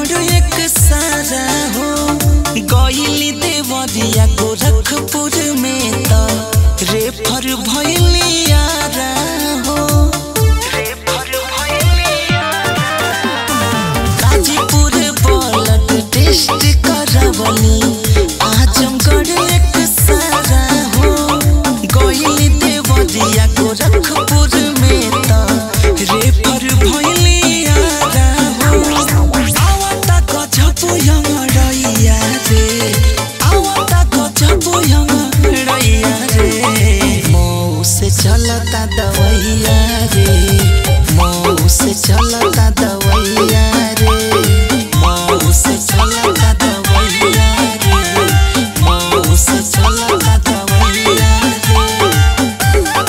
गड़ एक सारा हो गईली देवरिया गोरखपुर में त रेफर भइली यारा हो गाजीपुर ब्लड टेस्ट करवली आजमगढ़ एक सारा हो गईली देवरिया गोरखपुर में त रेफर भइली यारा हो आवता गजबो यमरैया रे आवता गजबो यमरैया रे मऊ से चलता दवैया रे मऊ से चलता दवैया रे मऊ से चलता दवैया रे मऊ से चलता दवैया रे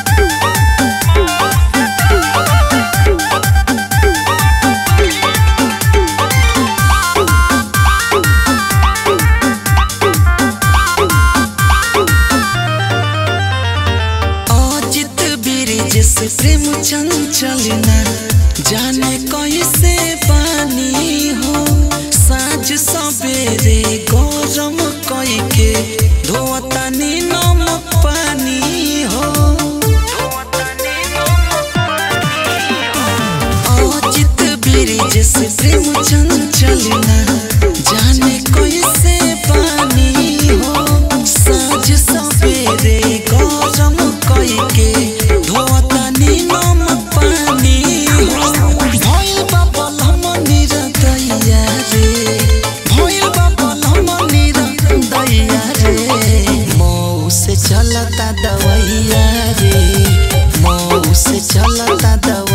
अजित ब्रिज से प्रेम चंचलना जाने कैसे पानी हो साँझ सवेरे गरम कई के धोतानी नमक पानी हो अजित ब्रिज से प्रेम चंचलना जाने कैसे पानी हो साँझ सवेरे गरम कई के धोतानी नमक पानी हो भइल बा बलम निरदैया रे भइल बा बलम निरदैया रे मऊ से चलता दवैया रे मऊ से चलता दवैया